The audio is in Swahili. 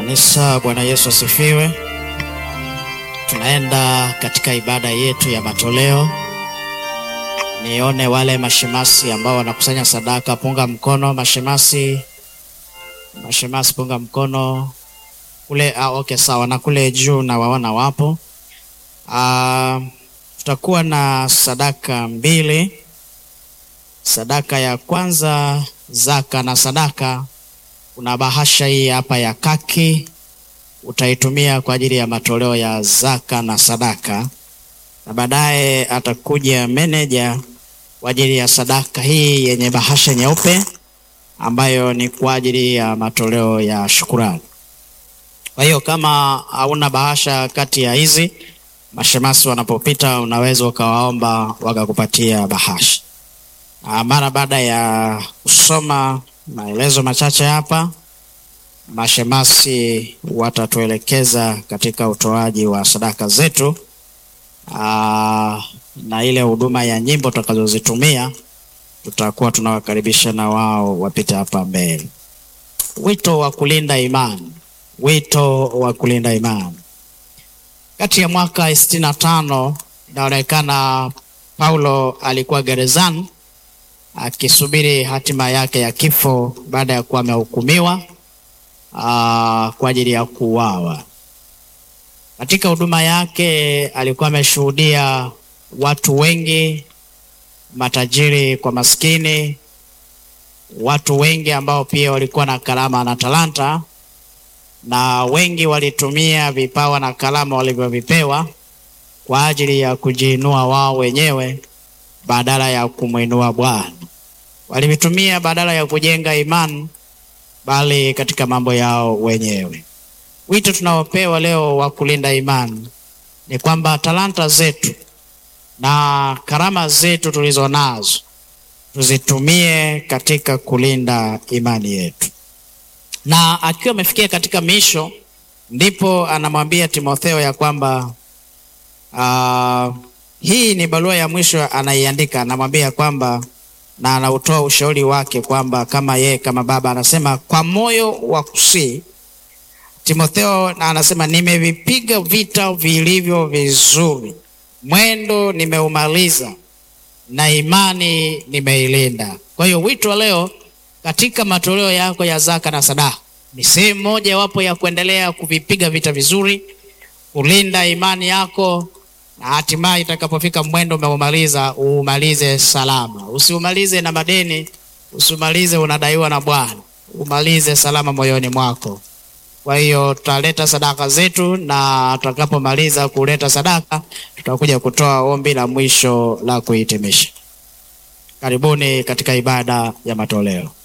Kanisa, Bwana Yesu asifiwe. Tunaenda katika ibada yetu ya matoleo. Nione wale mashemasi ambao wanakusanya sadaka, punga mkono. Mashemasi, mashemasi, punga mkono kule. Ah, okay, sawa. Na kule juu na waona wapo. Ah, tutakuwa na sadaka mbili. Sadaka ya kwanza, zaka na sadaka. Kuna bahasha hii hapa ya kaki, utaitumia kwa ajili ya matoleo ya zaka na sadaka, na baadaye atakuja meneja kwa ajili ya sadaka hii yenye bahasha nyeupe ambayo ni kwa ajili ya matoleo ya shukurani. Kwa hiyo kama hauna bahasha kati ya hizi, mashemasi wanapopita, unaweza ukawaomba wakakupatia bahasha. Ah, mara baada ya kusoma maelezo machache hapa, mashemasi watatuelekeza katika utoaji wa sadaka zetu aa, na ile huduma ya nyimbo tutakazozitumia tutakuwa tunawakaribisha na wao wapite hapa mbele. Wito wa kulinda imani, wito wa kulinda imani. Kati ya mwaka sitini na tano inaonekana Paulo alikuwa gerezani akisubiri hatima yake ya kifo baada ya kuwa amehukumiwa kwa ajili ya kuuawa. Katika huduma yake alikuwa ameshuhudia watu wengi, matajiri kwa maskini, watu wengi ambao pia walikuwa na karama na talanta, na wengi walitumia vipawa na karama walivyovipewa kwa ajili ya kujiinua wao wenyewe badala ya kumwinua Bwana. Walivitumia badala ya kujenga imani, bali katika mambo yao wenyewe. Wito tunaopewa leo wa kulinda imani ni kwamba talanta zetu na karama zetu tulizo nazo tuzitumie katika kulinda imani yetu. Na akiwa amefikia katika misho, ndipo anamwambia Timotheo ya kwamba uh, hii ni barua ya mwisho anaiandika, anamwambia kwamba na anautoa ushauri wake kwamba kama yeye kama baba anasema kwa moyo wa kusii Timotheo, na anasema nimevipiga vita vilivyo vizuri, mwendo nimeumaliza, na imani nimeilinda. Kwa hiyo wito wa leo katika matoleo yako ya zaka na sadaka ni sehemu moja wapo ya kuendelea kuvipiga vita vizuri, kulinda imani yako na hatimaye itakapofika mwendo umeumaliza, uumalize salama. Usiumalize na madeni, usiumalize unadaiwa na Bwana, umalize salama moyoni mwako. Kwa hiyo tutaleta sadaka zetu, na tutakapomaliza kuleta sadaka, tutakuja kutoa ombi la mwisho la kuhitimisha. Karibuni katika ibada ya matoleo.